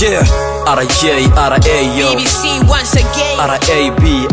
yeah rj ra yo BBC once again. rabi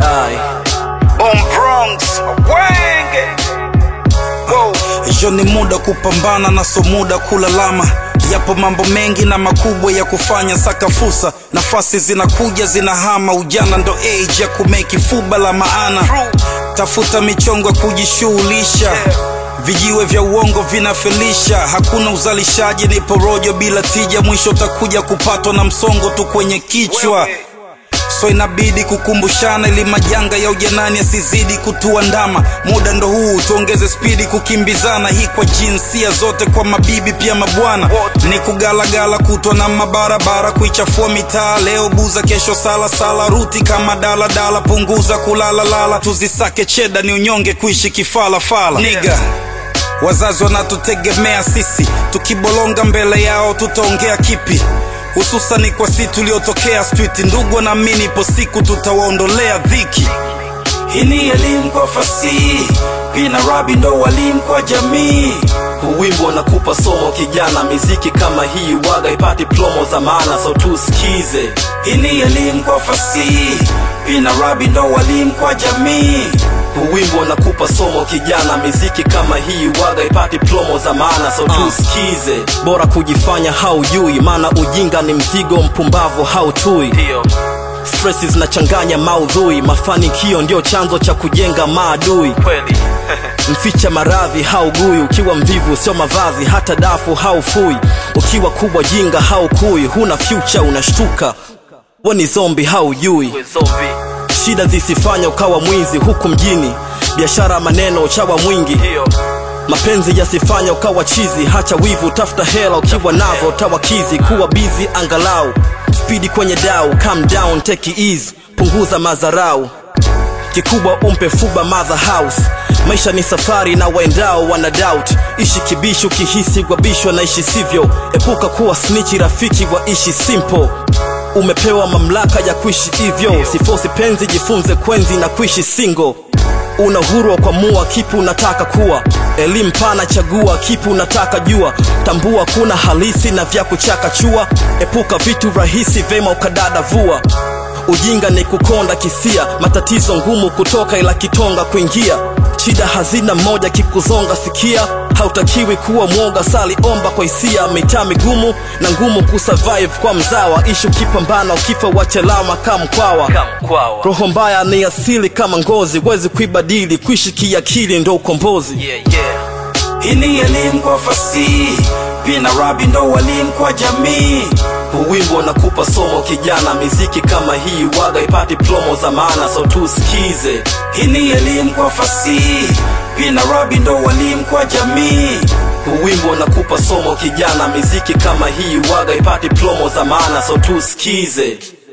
Boom Bronx, Wenge. Whoa. jo ni muda kupambana na so muda kulalama yapo mambo mengi na makubwa ya kufanya saka fursa nafasi zinakuja zinahama ujana ndo age ya kumeki fuba la maana tafuta michongo ya kujishughulisha vijiwe vya uongo vinafelisha hakuna uzalishaji ni porojo bila tija mwisho utakuja kupatwa na msongo tu kwenye kichwa Wewe. so inabidi kukumbushana ili majanga ya ujanani yasizidi kutuandama muda ndo huu tuongeze spidi kukimbizana hii kwa jinsia zote kwa mabibi pia mabwana ni kugalagala kutwa na mabarabara kuichafua mitaa leo buza kesho sala sala ruti kama daladala punguza kulalalala tuzisake cheda ni unyonge kuishi kifalafala niga wazazi wanatutegemea sisi tukibolonga mbele yao tutaongea kipi hususani kwa si tuliotokea street ndugu wanaamini ipo siku tutawaondolea dhiki hii ni elimu kwa fasihi pina rabi ndo walimu kwa jamii Huu wimbo unakupa somo kijana, miziki kama hii waga ipati plomo za maana, so tusikize. hii ni elimu kwa fasihi pina rabi ndo walimu kwa jamii Huu wimbo unakupa somo kijana, miziki kama hii waga ipati plomo za maana, so tusikize. Bora kujifanya haujui, maana ujinga ni mzigo, mpumbavu hautui. Stresi zinachanganya maudhui, mafanikio ndio chanzo cha kujenga maadui. mficha maradhi haugui ukiwa mvivu sio mavazi hata dafu haufui ukiwa kubwa jinga haukui huna fyucha unashtuka we ni zombi haujui shida zisifanya ukawa mwizi huku mjini biashara maneno uchawa mwingi mapenzi yasifanya ukawa chizi hacha wivu tafuta hela ukiwa nazo tawakizi kuwa bizi angalau spidi kwenye dau calm down take it easy punguza madharau kikubwa umpe fuba mother house maisha ni safari na waendao wana doubt ishi kibishi ukihisi gwabishwa na ishi sivyo epuka kuwa snichi rafiki wa ishi simple umepewa mamlaka ya kuishi hivyo sifosi penzi jifunze kwenzi na kuishi single una uhuru wa kuamua kipi unataka kuwa elimu pana chagua kipi unataka jua tambua kuna halisi na vya kuchaka chua epuka vitu rahisi vema ukadada vua ujinga ni kukonda kisia matatizo ngumu kutoka ila kitonga kuingia shida hazina moja kikuzonga sikia hautakiwi kuwa mwoga sali omba kwa hisia mitaa migumu na ngumu kusurvive kwa mzawa ishi ukipambana ukifa wachelama kama mkwawa roho mbaya ni asili kama ngozi wezi kuibadili kuishi kiakili ndo ukombozi hii ni elimu kwa fasihi pina rabi ndo walimu kwa jamii Huu wimbo unakupa somo kijana miziki kama hii waga ipati plomo za maana so tusikize hii ni elimu kwa fasihi pina rabi ndo walimu kwa jamii Huu wimbo unakupa somo kijana miziki kama hii waga ipati plomo za maana so tusikize